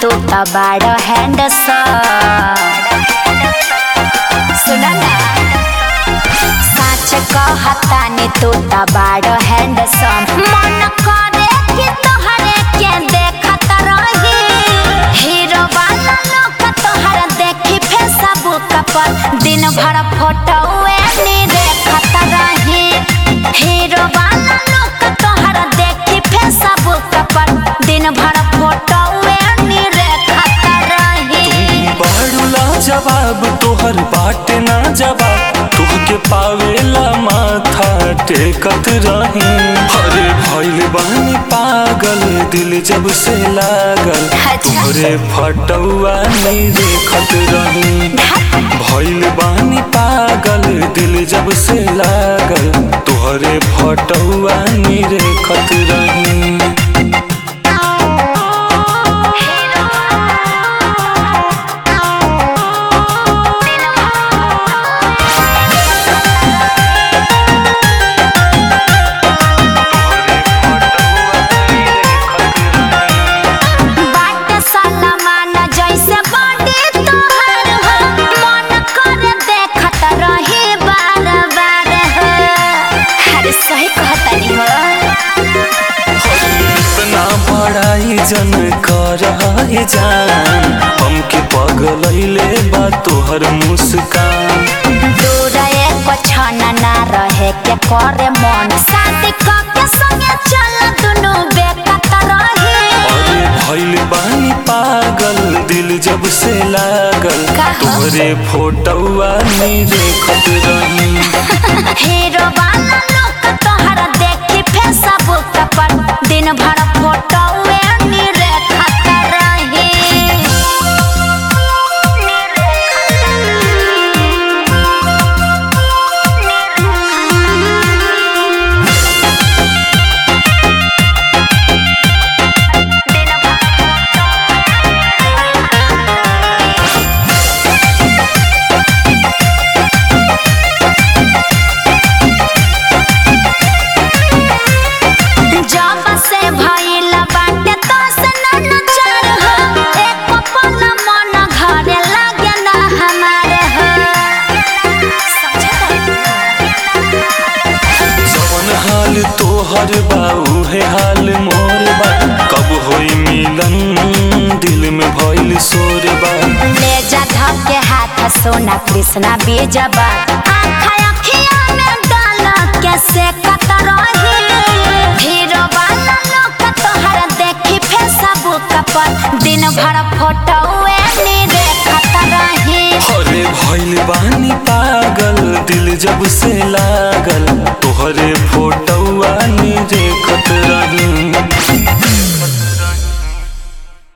तू त बाड़ सुन ना सच कहतानी तू त बाड़ हैंडसम मन करे कि तोहरे के देखत रही हीरो वाला लोग तोहर देखी फेसबुक पर दिन भर फोटो नी देखत रही हीरो वाला लोग तोहर देखी फेसबुक पर दिन भर फोटो नी देखत रही बाड़ूला जवाब तोहर बाटे ना जवाब तुहके पावेला माथा टेकत रही अरे भइल बानी पागल दिल जब से लागल अच्छा। तोहरे फटौआ नी देखत रही भइल बानी पागल दिल जब से लागल तोहरे फटौआ नी देखत रही बाट सलमान जैसे बॉडी तोहर हो मन करे देखत रही बार बार हो अरे सही कहतनी हो इतना बड़ाई जन कर जान हमके पगलैले बा तोहर मुस्कान दूर एको क्षण ना रहे के करे मन शादी के संगे चल दुनु बेकत रही अरे भइल बानी पागल दिल जब से लागल कहा? तोहरे फोटौआ नी देखत रही हीरो वाला लोग तोहर देखी फेसबुक पर दिन भर फोटो नी देखत रही जब से भइल बाटे तो से नचार हो एक पल मन घरे लागे ना हमार हो जवन हाल तोहर बा उहे हाल मोर बा कब होई मिलन दिल में भइल शोर बा ले जा धके हाथ सोना कृष्णा बीजबा आँखा अखिया में डाल के से कत रही हीरो वाला लोग तोहर देखी फेसबुक पर दिन भर फोटो नी देखत रही अरे भइल बानी पागल दिल जब से लागल तोहरे फोटौआ नी देखत रही